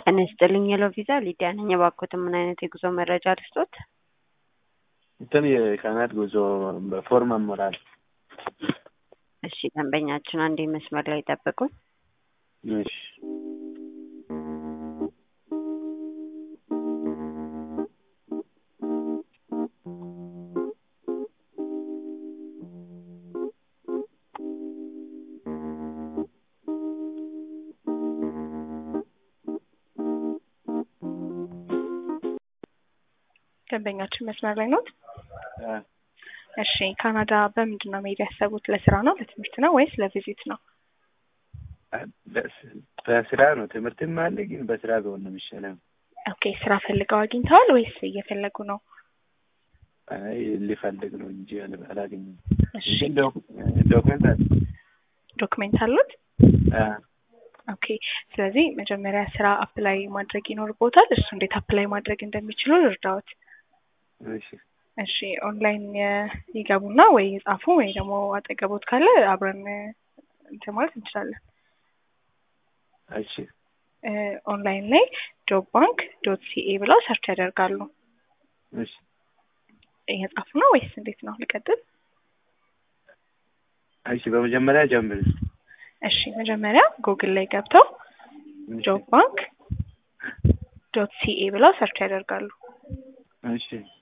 ጤና ይስጥልኝ የሎ ቪዛ ሊዲያ ነኝ። እባክዎትን ምን አይነት የጉዞ መረጃ ልስጦት? እንትን የካናት ጉዞ በፎርም አሞላል። እሺ ደንበኛችን አንዴ መስመር ላይ ጠብቁን። እሺ ደንበኛችን መስመር ላይ ኖት? አ፣ እሺ ካናዳ በምንድን ነው መሄድ ያሰቡት? ለስራ ነው፣ ለትምህርት ነው ወይስ ለቪዚት ነው? በስ- በስራ ነው። ትምህርትም አለ ግን በስራ ቢሆን ነው የሚሻለው። ኦኬ ስራ ፈልገው አግኝተዋል ወይስ እየፈለጉ ነው? አይ ሊፈልግ ነው እንጂ አል- አላገኘም። እሺ ግን ዶክ- ዶክመንት አለ። ዶክሜንት አሉት? አ፣ ኦኬ ስለዚህ መጀመሪያ ስራ አፕላይ ማድረግ ይኖርቦታል። እሱ እንዴት አፕላይ ማድረግ እንደሚችሉ ልርዳዎት። እሺ እሺ ኦንላይን የ- ይገቡና ወይ የጻፉ ወይ ደግሞ አጠገቦት ካለ አብረን እ፣ እንትን ማለት እንችላለን። እሺ እ፣ ኦንላይን ላይ ጆብ ባንክ ዶት ሲኤ ብለው ሰርች ያደርጋሉ። እሺ እየጻፉ ነው ወይስ እንዴት ነው? ልቀጥል? እሺ በመጀመሪያ ጀምር። እሺ መጀመሪያ ጉግል ላይ ገብተው እሺ ጆብ ባንክ ዶት ሲኤ ብለው ሰርች ያደርጋሉ። እሺ